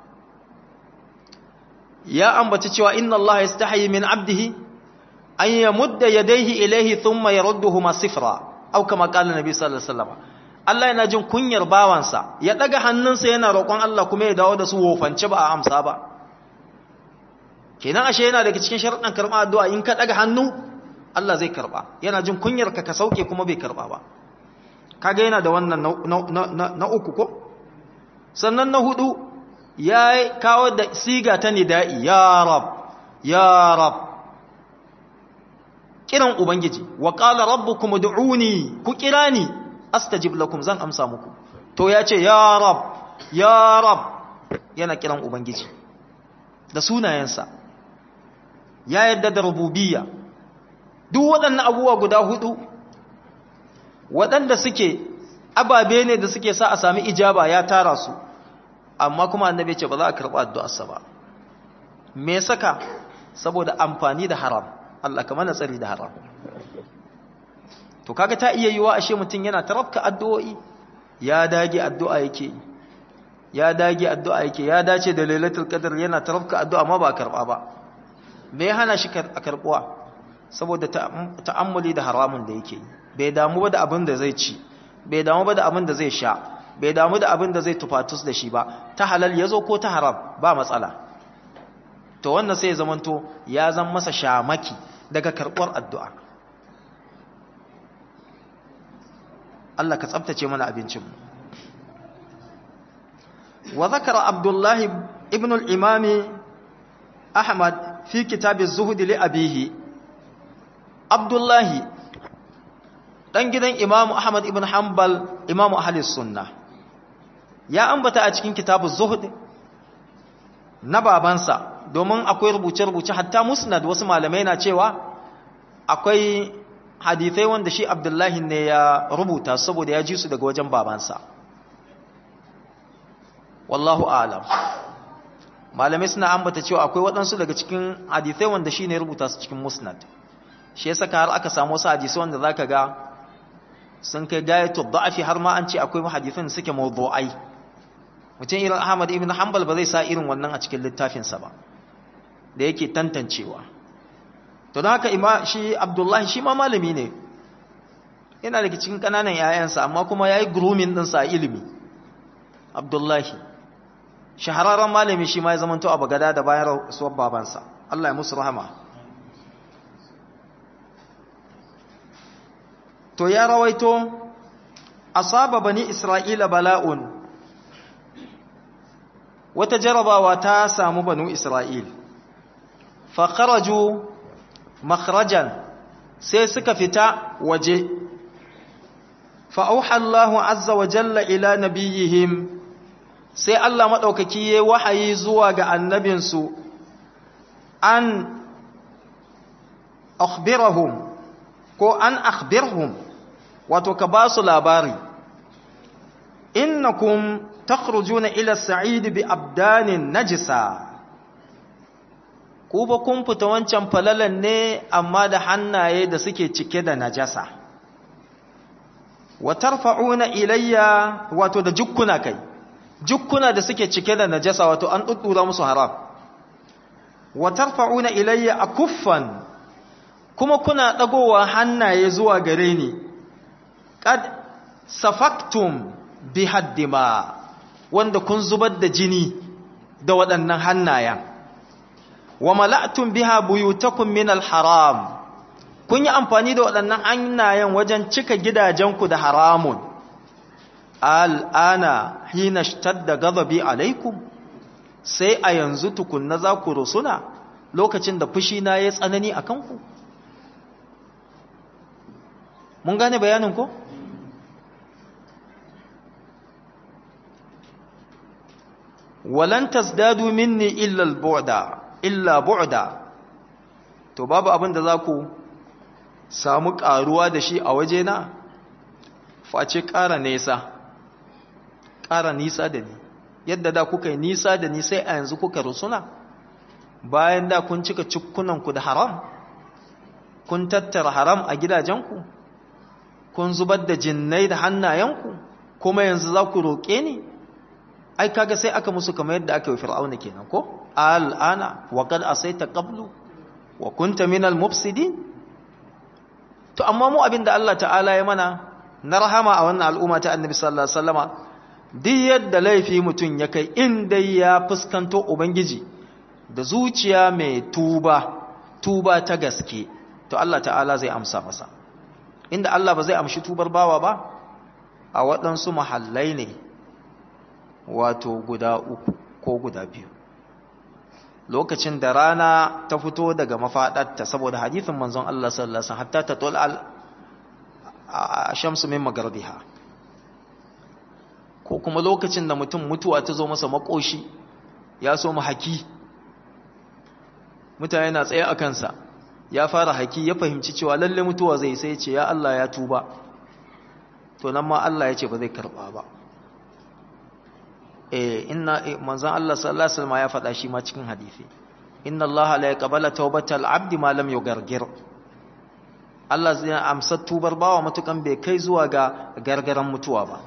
A: ya ambaci cewa inna Allah yastahi min abdihi an yamudda yadayhi ilayhi thumma yarudduhuma sifra aw kama qala nabi sallallahu alaihi wasallam Allah yana jin kunyar bawansa ya daga hannunsa yana roƙon Allah kuma ya dawo da su wofance ba a amsa ba kenan ashe yana daga cikin sharuɗan karɓa addu'a in ka daga hannu Allah zai karɓa yana jin kunyar ka ka sauke kuma bai karɓa ba kaga yana da wannan na uku ko sannan na hudu ya kawo da siga ta nida'i ya rab ya rab kiran ubangiji wa qala rabbukum ud'uni ku kirani astajib lakum zan amsa muku to ya ce ya rab ya rab yana kiran ubangiji da sunayensa ya yadda da rububiyya duk waɗannan abubuwa guda hudu waɗanda suke ababe ne da suke sa a sami ijaba ya tara su amma kuma annabi ce ba za a karɓa addu'arsa ba me saka saboda amfani da haram Allah ka mana tsari da haram to kaga ta iya yiwa ashe mutum yana tarafka addu'o'i ya dage addu'a yake ya dage addu'a yake ya dace da lailatul qadr yana tarafka addu'a ma ba karɓa ba me ya hana shi a karɓuwa saboda ta'ammuli da haramun da yake bai damu ba da abin da zai ci bai damu ba da abin da zai sha bai damu da abin da zai tufatus da shi ba ta halal ya zo ko ta haram ba matsala to wannan sai ya zamanto ya zan masa shamaki daga karɓar addu'a Allah ka tsabtace mana abincinmu wa zakara abdullahi ibn al-imami ahmad fi kitab az-zuhd li abihi abdullahi dan gidan imamu ahmad ibn hanbal imamu ahli sunna ya ambata a cikin kitab az-zuhd na babansa domin akwai rubuce-rubuce hatta musnad wasu malamai na cewa akwai hadithai wanda shi abdullahi ne ya rubuta saboda ya ji su daga wajen babansa wallahu alam malamai suna ambata cewa akwai waɗansu daga cikin hadithai wanda shi ne rubuta su cikin musnad shi ya saka har aka samu wasu hadisai wanda za ka ga sun kai gayatu da'afi har ma an ce akwai hadithan suke mawdu'ai mutum irin Ahmad ibn Hanbal ba zai sa irin wannan a cikin littafinsa ba da yake tantancewa to don haka ima shi Abdullahi shi ma malami ne yana daga cikin kananan yayansa amma kuma yayi grooming din sa ilimi Abdullahi shahararren malami shi ma ya zamanto a Bagada da bayan rasuwar babansa Allah ya musu rahama to ya rawaito asaba bani Isra'ila bala'un wata jarabawa ta samu banu Isra'il, faƙaraju makharajan sai suka fita waje, fa'auhallahu azza wa jalla ila nabiyihim sai Allah maɗaukaki ya wahayi zuwa ga annabinsu an akhbirahum ko an akhbirhum wato ka ba su labari innakum takhrujuna ila sa'id bi abdanin najisa ku ba kun fita wancan falalan ne amma da hannaye da suke cike da najasa wa tarfa'una ilayya wato da jukkuna kai jukkuna da suke cike da najasa wato an duddura musu haram wa tarfa'una ilayya akuffan kuma kuna dagowa hannaye zuwa gare ni qad safaktum bi haddima wanda kun zubar da jini da waɗannan hannayen wa mala'tum biha buyutakum min al-haram kun yi amfani da waɗannan hannayen wajen cika gidajenku da haramun al'ana hina shtadda ghadabi alaikum sai a yanzu tukunna za ku rusuna lokacin da fushi na ya tsanani a kanku mun gane bayanin ko? walan tasdadu minni illa al-bu'da illa bu'da to babu abin da za ku samu karuwa da shi a waje na face ƙara nesa ƙara nisa da ni yadda da kuka yi nisa da ni sai a yanzu kuka rusuna bayan da kun cika cikkunanku da haram kun tattara haram a gidajenku kun zubar da jinnai da hannayenku kuma yanzu za ku roƙe ni ai kaga sai aka musu kamar yadda aka yi fir'auna kenan ko al'ana wa qad asaita qablu wa kunta minal mufsidin to amma mu abinda Allah ta'ala ya mana na rahama a wannan al'umma ta annabi sallallahu alaihi wasallama duk yadda laifi mutun ya kai inda ya fuskanto ubangiji da zuciya mai tuba tuba ta gaske to Allah ta'ala zai amsa masa inda Allah ba zai amshi tubar bawa ba a waɗansu mahallai ne wato guda uku ko guda biyu lokacin da rana ta fito daga mafaɗarta saboda hadithin manzon Allah sallallahu alaihi wasallam hatta ta tul al shamsu min magarbiha ko kuma lokacin da mutum mutuwa ta zo masa makoshi ya so mu haki mutane na tsaye a kansa ya fara haki ya fahimci cewa lalle mutuwa zai sai ce ya Allah ya tuba to nan ma Allah ya ce ba zai karba ba eh inna manzon Allah sallallahu alaihi wasallam ya faɗa shi ma cikin hadisi inna Allah la yaqbalu tawbatal abdi ma lam yugargir Allah zai amsa tubar bawa matukan bai kai zuwa ga gargaran mutuwa ba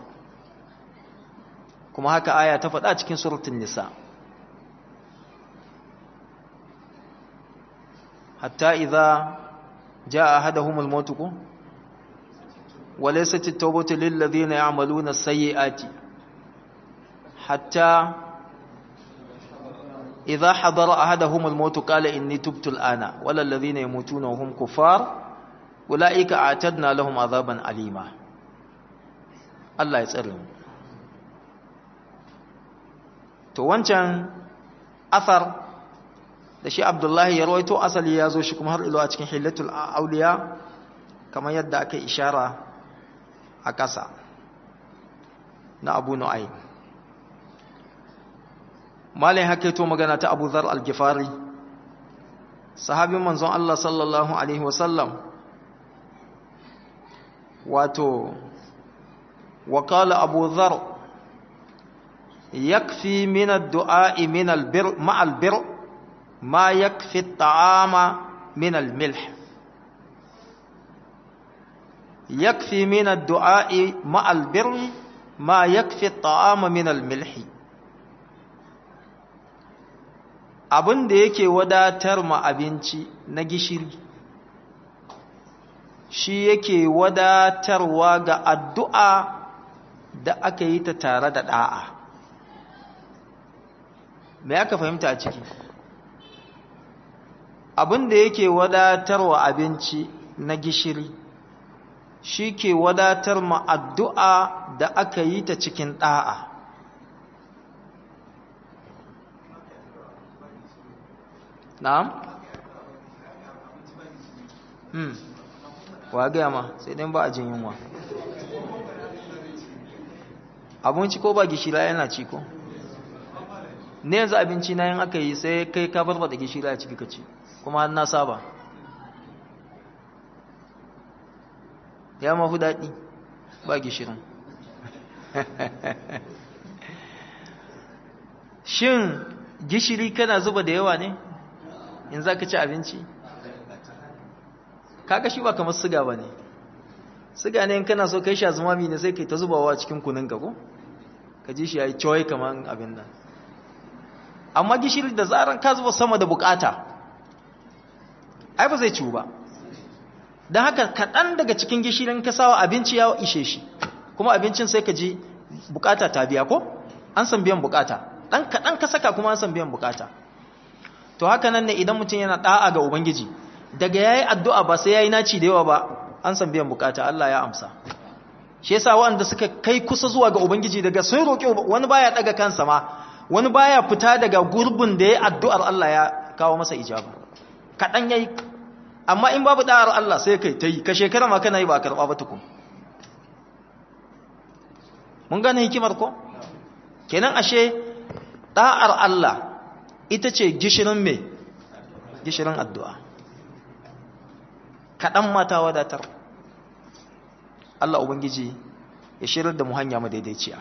A: kuma haka aya ta faɗa cikin suratul nisa hatta idza jaa ahaduhumul maut ku وليست التوبة للذين يعملون السيئات حتى إذا حضر أحدهم الموت قال إني تبت الآن ولا الذين يموتون وهم كفار أولئك أعتدنا لهم عذابا أليما الله يسألهم to wancan athar da shi Abdullahi ya rawaito asali ya zo shi kuma har ilo a cikin hillatul auliya kamar yadda aka ishara a ƙasa na Abu Nu'aym malin hakaito magana ta Abu Dharr al-Ghifari sahabin manzon Allah sallallahu alaihi wasallam wato وقال أبو ذر يكفي من الدعاء من البر مع البر ما يكفي الطعام من الملح يكفي من الدعاء مع البر ما يكفي الطعام من الملح abin da yake wadatar ma abinci na gishiri shi yake wadatarwa ga addu'a da aka yi ta tare da ɗa'a me aka fahimta a ciki abin da yake wadatarwa abinci na gishiri shi ke wadatar ma addu'a da aka yi ta cikin ɗa'a na'am? hmm wa gaya ma sai ɗin ba a jin yunwa abinci ko ba gishira yana ci ko ne yanzu abinci na yin aka yi sai kai ka barbada gishira a ciki ka ci kuma na saba ya mafi daɗi ba gishirin shin gishiri kana zuba da yawa ne in za ka ci abinci kaga shi ba kamar siga ba ne siga ne in kana so kai sha zumami ne sai kai ta zubawa cikin kunin ka ko ka ji shi ya yi coyi kamar abin nan amma gishiri da zaran ka zuba sama da bukata ai ba zai ciwu ba don haka kaɗan daga cikin gishirin ka sawa abinci ya ishe shi kuma abincin sai ka ji bukata ta biya ko an san biyan bukata ɗan kaɗan ka saka kuma an san biyan bukata to haka nan ne idan mutum yana ɗa'a ga ubangiji daga ya yi addu'a ba sai ya yi naci da yawa ba an san biyan bukata Allah ya amsa shi yasa waɗanda suka kai kusa zuwa ga ubangiji daga sun roƙi wani baya ɗaga kansa ma wani baya fita daga gurbin da ya addu'ar Allah ya kawo masa ijaba kaɗan ya yi amma in babu ɗa'ar Allah sai kai ta yi ka shekara ma kana yi ba a karɓa ba tukun mun gane hikimar ko kenan ashe ɗa'ar Allah ita ce gishirin mai gishirin addu'a kaɗan mata wadatar Allah Ubangiji ya shirar da mu hanya madaidaiciya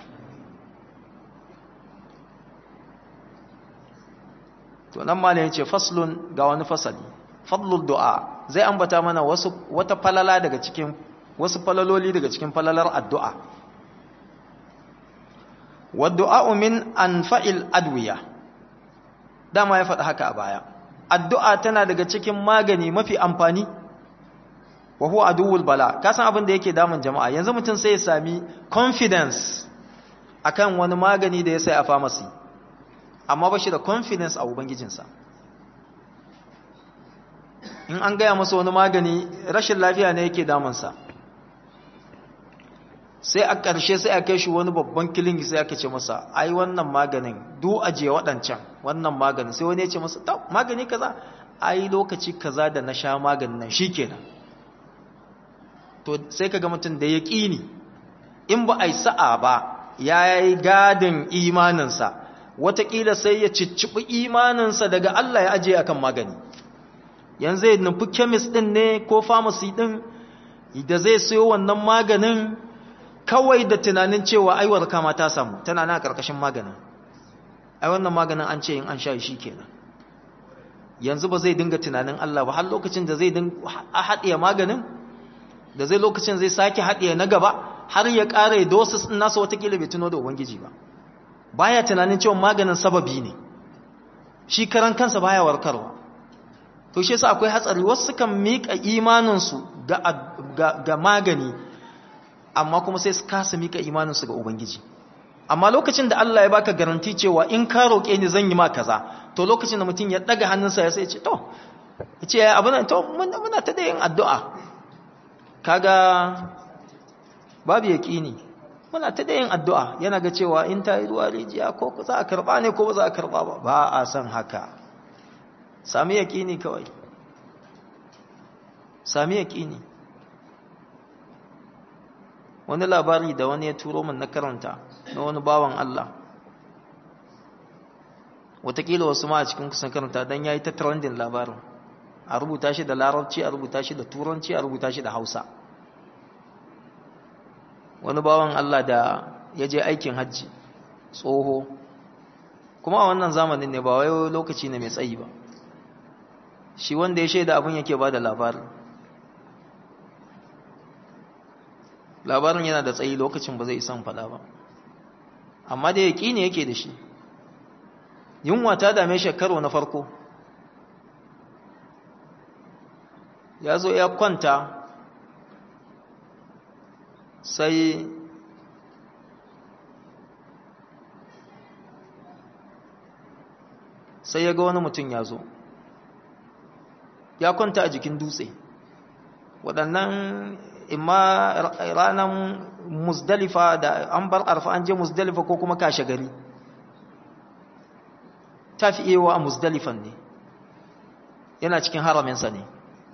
A: to nan malin ya ce faslun ga wani fasali fadlul du'a zai ambata mana wasu wata falala daga cikin wasu falaloli daga cikin falalar addu'a waddu'a min anfa'il adwiya dama ya faɗi haka a baya addu'a tana daga cikin magani mafi amfani wa huwa aduwwul bala ka san abin da yake damun jama'a yanzu mutum sai ya sami confidence akan wani magani da ya sai a pharmacy amma ba shi da confidence a ubangijinsa in an gaya masa wani magani rashin lafiya ne yake damunsa sai a ƙarshe sai a kai shi wani babban kilingi sai aka ce masa ai wannan maganin du ajiye waɗancan wannan maganin sai wani ya ce masa ta magani kaza ai lokaci kaza da na sha maganin nan shikenan to sai ka ga mutum da ya ƙini in ba a yi sa'a ba ya yi gadin imaninsa watakila sai ya cicciɓi imaninsa daga Allah ya ajiye akan magani yanzu ya nufi kemis ɗin ne ko famasi ɗin da zai sayo wannan maganin kawai da tunanin cewa aiwar kama ta samu tana na ƙarƙashin maganin ai wannan maganin an ce in an sha shi kenan yanzu ba zai dinga tunanin Allah ba har lokacin da zai haɗiye maganin da zai lokacin zai sake haɗiye na gaba har ya ƙara dosis ɗin nasa watakila bai tuno da ubangiji ba baya tunanin cewa maganin sababi ne shi karan kansa baya warkarwa to shi yasa akwai hatsari wasu kan miƙa imaninsu ga, ga, ga magani amma kuma sai su kasa miƙa imaninsu ga ubangiji amma lokacin da Allah ya baka garanti cewa in ka roƙe ni zan yi ma kaza to lokacin da mutum ya ɗaga hannunsa ya sai ce to ya ce abin to muna ta da yin addu'a kaga babu yaƙini muna ta da yin addu'a yana ga cewa in ta yi ruwa rijiya ko za a karɓa ne ko ba za a karɓa ba ba a san haka sami yaƙini kawai sami yaƙini wani labari da wani ya turo min na karanta na wani bawan Allah watakila wasu ma a cikin kusan karanta don ya yi ta trending labarin a rubuta shi da larabci a rubuta shi da turanci a rubuta shi da hausa wani bawan Allah da ya je aikin hajji tsoho kuma a wannan zamanin ne ba wai lokaci ne mai tsayi ba shi wanda ya shaida abin yake ba da labarin labarin yana da tsayi lokacin ba zai isan faɗa ba amma da ya ne yake da shi yunwa ta dame shi karo na farko ya zo ya kwanta sai sai ya ga wani mutum ya zo ya kwanta a jikin dutse waɗannan imma ranar musdalifa da an bar arfa an je musdalifa ko kuma kashe gari ta fi ewa a musdalifan ne yana cikin haraminsa ne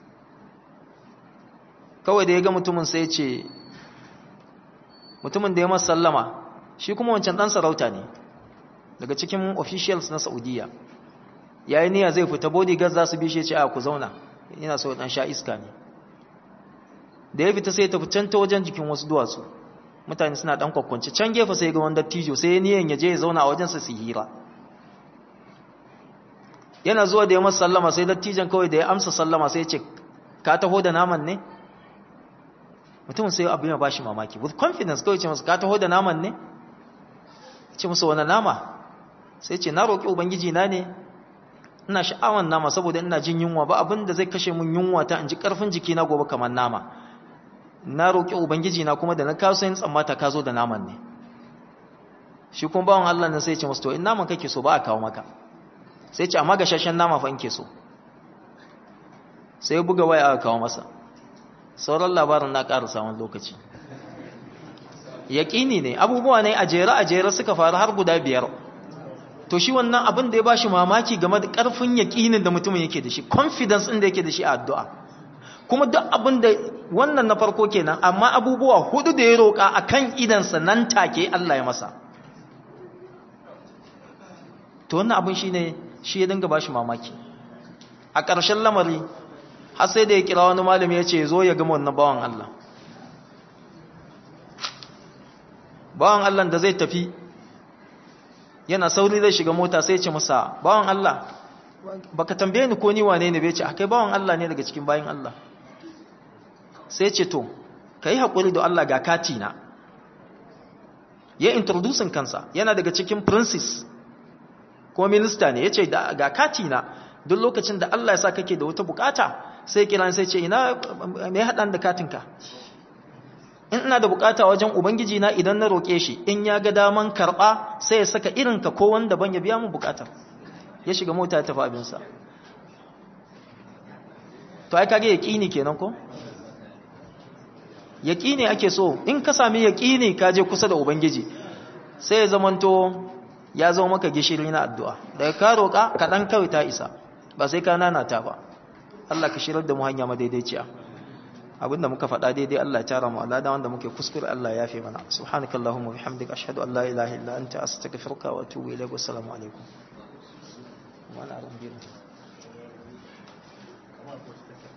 A: kawai da ya ga mutumin sai ce mutumin da ya masa sallama shi kuma wancan ɗan sarauta ne daga cikin officials na saudiya ya yi niyya zai fita bodyguard za su bishe ce a ku zauna yana so ɗan sha iska ne da ya fita sai tafi can ta wajen jikin wasu duwatsu mutane suna ɗan kwakwanci can gefe sai ga wanda tijo sai ya niyan ya je ya zauna a wajensa su hira yana zuwa da ya masa sallama sai dattijan kawai da ya amsa sallama sai ya ce ka taho da naman ne mutumin sai abin ya bashi mamaki with confidence kawai ce masa ka taho da naman ne ce masa wani nama sai ce na roƙi ubangiji na ne ina sha'awan nama saboda ina jin yunwa ba abin da zai kashe mun yunwa ta in ji ƙarfin jiki na gobe kamar nama na roƙi ubangiji na kuma da na kawo yin tsammata ka zo da naman ne shi kuma bawan Allah nan sai ce masa to in naman kake so ba a kawo maka sai ce amma gashashen nama fa in ke so sai buga waya aka kawo masa sauran labarin na ƙara samun lokaci yaƙini ne abubuwa ne a jere a jere suka faru har guda biyar to shi wannan abin da ya bashi mamaki game da ƙarfin yaƙinin da mutumin yake da shi confidence ɗin da yake da shi a addu'a kuma duk abin da wannan na farko kenan amma abubuwa hudu da ya roƙa a kan idansa nan take Allah ya masa to wannan abin shi ne shi ya dinga bashi mamaki a ƙarshen lamari har sai da ya kira wani malami ya ce zo ya gama wannan bawan Allah bawan Allah da zai tafi yana sauri zai shiga mota sai ce masa bawan Allah baka tambaye ni ko ni wane ne bai ce akai bawan Allah ne daga cikin bayin Allah sai ce to kai hakuri da Allah ga kati na ya introducing kansa yana daga cikin princess ko minista ne yace ga kati na duk lokacin da Allah ya sa kake da wata bukata sai kiran sai ce ina me hadan da katinka in ina da bukata wajen ubangiji na idan na roke shi in ya ga daman karba sai ya saka irinka ko wanda ban ya biya mu bukatar ya shiga mota ya tafi abinsa to ai kage yaqini kenan ko yaqini ake so in ka sami yaqini ka je kusa da ubangiji sai ya zamanto ya zama maka gishiri na addu'a daga ka roka ka dan kawai ta isa ba sai ka nanata ba Allah ka shirar da mu hanya madaidaiciya abinda muka faɗa daidai Allah ya tara mu alada wanda muke kuskure Allah ya yafe mana subhanakallahumma bihamdika ashhadu an la ilaha illa anta astaghfiruka wa atubu ilayk wa assalamu alaikum wa ala